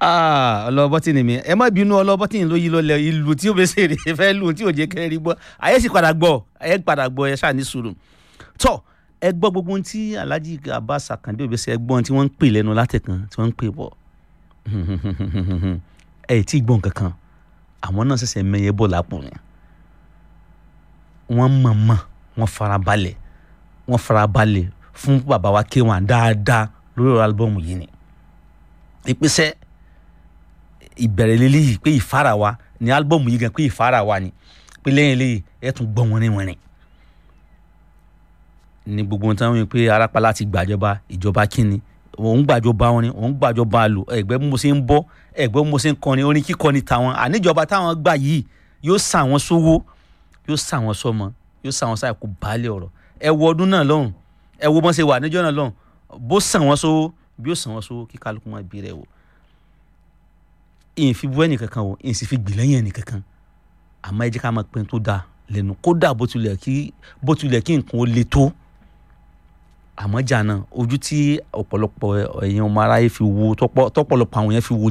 ọlọ́bọ́tì ni mi ẹ má bínú ọlọ́bọ́tì ló yí lọ́lẹ̀ ìlú tí ó bẹ ṣèrè fẹ́ lù tí ò jẹ́ kẹ́rì gbọ́ ayé sì padà gbọ́ ayé padà gbọ́ ẹ ṣáà ní sùúrù tọ́ ẹ gbọ́ gbogbo ohun tí Alhaji Abbas Akande Obese ẹ gbọ́ ohun tí wọ́n ń pè lẹ́nu látẹ̀kan tí wọ́n ń pè bọ̀ ẹ tí ì gbọ́ nǹkan kan àwọn náà ṣẹ̀ṣẹ̀ mẹ́yẹ bọ̀ lápò ni wọ́n mọ̀ọ́mọ̀ wọ́n farabalẹ̀ wọ́n farabalẹ̀ fún bàbá wa K1 dáadáa lórí ọ̀rọ̀ álbọ̀mù yìí ni ìpèsè ìbẹ̀rẹ̀ lélẹ́yìí pé ìfara wa ni álbọ̀mù yìí gan pé ìfara wa ni pé lẹ́yìn eléyìí ẹ̀ tún gbọ́ wọ́nrin wọ́nrin ní gbogbo ohun tí wọ́n ń pè arápálá ti gbàjọba ìjọba kínni òun gbàjọba wọn ni òun gbàjọba lò ẹgbẹ́ mo ṣe ń bọ́ ẹgbẹ́ mo ṣe ń kọrin orin kíkọ ni tàwọn àníjọba táwọn gbà yìí yóò sà wọ́n sówó yóò sà wọ́n sọ́mọ yóò sà wọ́n sáà kó baálé ọ̀rọ̀ ẹ wo ọdún náà lọ́hùn ẹ wo bọ́n ṣe wà níjọ́ náà lọ́hùn bó sàn wọ́n sówó bí ó sàn wọ́n sówó kí kálukú máa bí rẹ̀ wò ìyìn fi bú ẹnì kankan wò ìyìn sì fi gbì lẹ́yìn ẹnì kankan àmọ́ ẹ jẹ́ ká máa pín tó dáa lẹ́nu kódà bó tilẹ̀ kí bó tilẹ̀ kí nǹkan ó le tó àmọ́ jà náà ojú tí ọ̀pọ̀lọpọ̀ ẹ̀yin ọmọ aráyé fi wo tọ́pọ̀lọpọ̀ àwọn yẹn fi wo